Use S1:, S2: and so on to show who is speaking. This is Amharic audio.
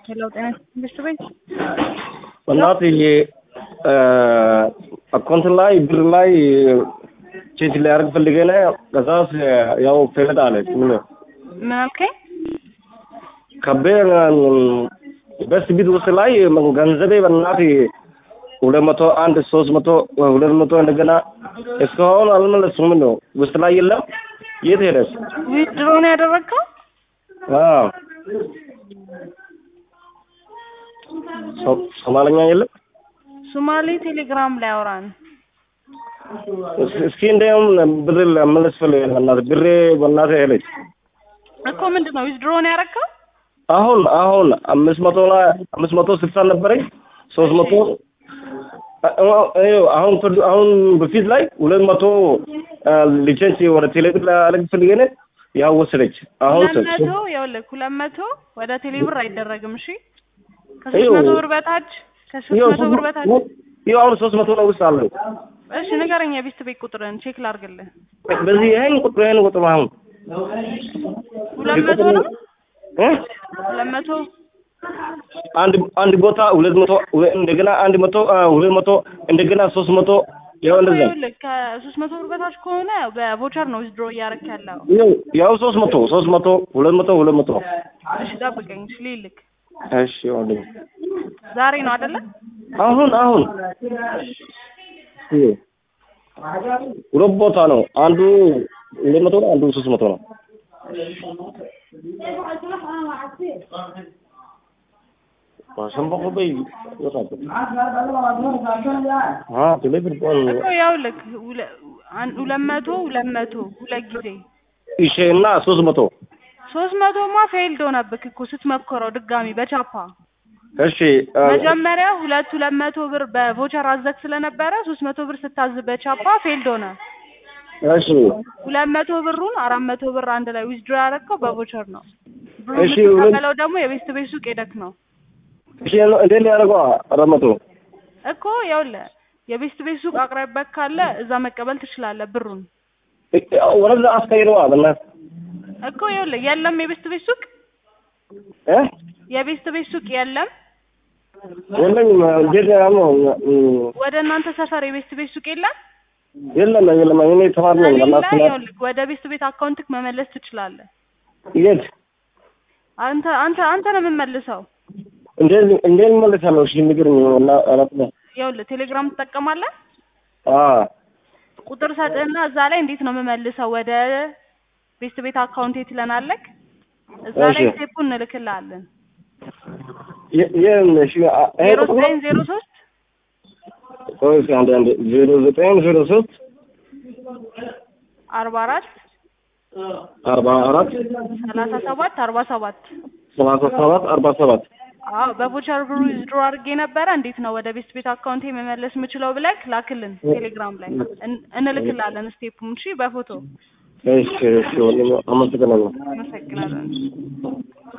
S1: ሄሎ ጤና ትምህርት ቤት
S2: እናትዬ አካውንት ላይ ብር ላይ ቼክ ሊያደርግ ፈልጌ ነው። ከዛስ ያው ፌለጥ አለች። ምን
S1: ምን አልከኝ?
S2: ከቤ በስ ቢት ውስጥ ላይ ገንዘቤ በእናት ሁለት መቶ አንድ ሶስት መቶ ሁለት መቶ እንደገና እስካሁን አልመለሱም ነው ውስጥ ላይ የለም። የት ሄደች?
S1: ዊድሮ ነው ያደረግከው?
S2: አዎ ሶ- ሶማለኛ የለም።
S1: ሶማሌ ቴሌግራም ላይ አውራን።
S2: እስ- እስኪ እንደውም ብር ለመለስ ፈልጌ ነው በእናትህ ብሬ በእናትህ ሄደች።
S1: እኮ ምንድን ነው ዊድሮ ነው ያደረግከው?
S2: አሁን አሁን አምስት መቶ ላይ አምስት መቶ ስልሳ ነበረኝ ሶስት መቶ ይኸው አሁን ፍርድ አሁን በፊት ላይ ሁለት መቶ ሊቸንስ ወደ ቴሌብር ላደርግ ፈልጌ ነው ያው ወሰደች። አሁን
S1: ሁለት መቶ ይኸውልህ ሁለት መቶ ወደ ቴሌብር አይደረግም። እሺ ከሶስት
S2: ይኸው-
S1: መቶ ብር በታች ከሶስት
S2: ይኸው
S1: መቶ ብር በታች
S2: ይኸው አሁን ሶስት መቶ ነው ውስጥ አለው።
S1: እሺ ንገረኝ፣ የቤት ቤት ቁጥርን ቼክ ላድርግልህ።
S2: በዚህ ይሄን ቁጥር ይሄን ቁጥር አሁን
S1: ሁለት መቶ ነው
S2: እ?
S1: ሁለት መቶ
S2: አንድ አንድ ቦታ ሁለት መቶ ሁለ- እንደገና አንድ መቶ አ፣ ሁለት መቶ እንደገና ሶስት መቶ ያው እንደዛ
S1: ይኸውልህ ከሶስት መቶ ብር በታች ከሆነ በቮቸር ነው ዊዝድሮ እያደረክ ያለው።
S2: ያው ያው ሶስት መቶ ሶስት መቶ ሁለት መቶ ሁለት መቶ
S1: እሺ ጠብቀኝ፣ እሺ ልልክ።
S2: እሺ ወንድም
S1: ዛሬ ነው አይደለ?
S2: አሁን አሁን ይኸው ሁለት ቦታ ነው። አንዱ ሁለት መቶ ነው፣ አንዱ ሶስት መቶ ነው። ማሸንበቆ በይ ይወጣል። አ ቴሌብር ቆን
S1: እኮ ይኸውልህ ሁለ- አን- ሁለት መቶ ሁለት መቶ ሁለት ጊዜ
S2: እሺ እና ሶስት መቶ
S1: ሶስት መቶማ ፌልድ ሆነብክ እኮ ስትሞክረው ድጋሚ በቻፓ
S2: እሺ አ፣
S1: መጀመሪያ ሁለት ሁለት መቶ ብር በቮቸር አዘክ ስለነበረ ሶስት መቶ ብር ስታዝ በቻፓ ፌልድ ሆነ።
S2: እሺ
S1: ሁለት መቶ ብሩን አራት መቶ ብር አንድ ላይ ዊዝድሮ ያደረግከው በቮቸር ነው። ብሩ
S2: እሺ፣ ሁለት-
S1: የምትቀበለው ደግሞ የቤስት ቤት ሱቅ ሄደክ ነው
S2: እሺ እንዴት ሊያደርገው አራት መቶ
S1: እኮ ይኸውልህ የቤስት ቤት ሱቅ አቅራቢያክ ካለ እዛ መቀበል ትችላለህ ብሩን
S2: ወደዛ አስቀይረዋ በእናትህ
S1: እኮ ይኸውልህ የለም የቤስት ቤት ሱቅ
S2: እ
S1: የቤስት ቤት ሱቅ የለም
S2: የለኝም እንዴት ነው
S1: ወደ እናንተ ሰፈር የቤስት ቤት ሱቅ የለም
S2: የለም የለም እኔ ተማሪ ነኝ
S1: ከሌለ
S2: በእናትህ
S1: ይኸውልህ ወደ ቤስት ቤት አካውንትክ መመለስ ትችላለህ
S2: የት
S1: አንተ አንተ አንተ ነው የምመልሰው
S2: እንዴት እንዴት እመልሳለሁ እሺ ንገረኝ እና አራት ነው
S1: ይኸውልህ ቴሌግራም ትጠቀማለህ
S2: አ
S1: ቁጥር ሰጥህና እዛ ላይ እንዴት ነው የምመልሰው ወደ ቤስት ቤት አካውንት የት ትለናለህ እዛ ላይ
S2: እሺ።
S1: ስቴፑን እንልክልሃለን
S2: የ- የ- እሺ አ- ይሄ
S1: ዜሮ
S2: ቁጥር
S1: ዘጠኝ ዜሮ ሶስት
S2: ቆይ እስኪ አንዴ አንዴ ዜሮ ዘጠኝ ዜሮ ሶስት
S1: አርባ አራት
S2: አርባ አራት
S1: ሰላሳ ሰባት አርባ ሰባት
S2: ሰላሳ ሰባት አርባ ሰባት
S1: አዎ በቮቸር ብሩ ዊዝድሮ አድርጌ ነበረ እንዴት ነው ወደ ቤስት ቤት አካውንቴ መመለስ የምችለው ብለህ ላክልን ቴሌግራም ላይ እን- እንልክልሃለን ስቴፑን እሺ በፎቶ
S2: እሺ እሺ ወንድሜ አመሰግናለሁ
S1: አመሰግናለን